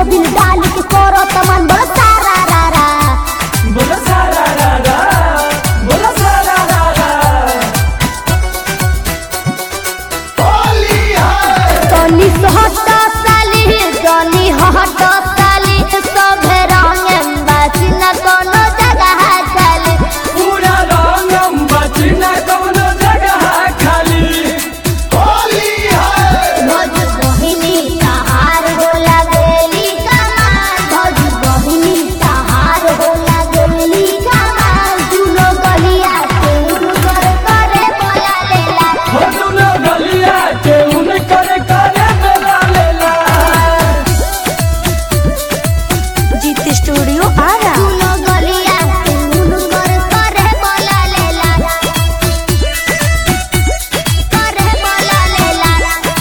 Mobil डाल के करो तमन बड़ सारा रा रा बोला सारा रा रा बोला सारा रा रा तनी हट साली तनी हट साली सभे रंग बासी न कोनो जगह चली पूरा रंगम बचना कौनो जगह खाली भोज बहिनी सहार हो लगेली कमाल भोज बहिनी सहार हो लगेली कमाल दुनो गलिया के उनकर करे बोला लेला हो दुनो गलिया के उन करे करे मेला लेला जीत स्टूडियो आरा दुनो गलिया के उनकर करे बोला लेला करे बोला लेला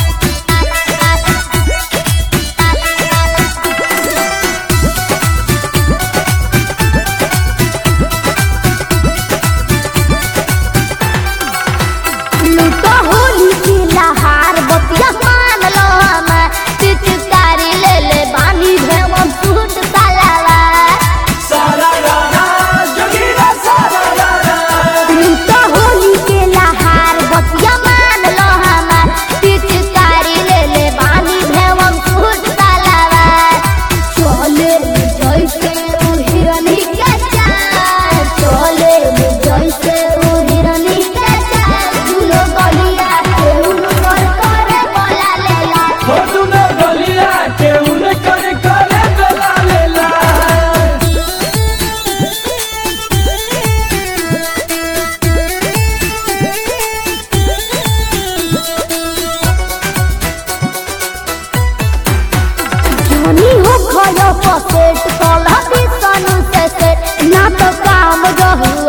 लूटो होली की लहार बतिया मान लो हम चिचकारी ले ले बानी भेम सूट सालावा सारा रा रा जोगीरा सारा रा रा लूटो होली के लहार बतिया मान लो हम चिचकारी ले ले बानी भेम सूट सालावा चले जैसे उ हिरनी के चाल चले जैसे उ हिरनी के चाल दुनो गलिया के उनकर करे बोला लेला हो दुनो गलिया के उन करे करे मेला लेला धनी हो खयो पसेट कलह बिसनु से से ना तो काम रहु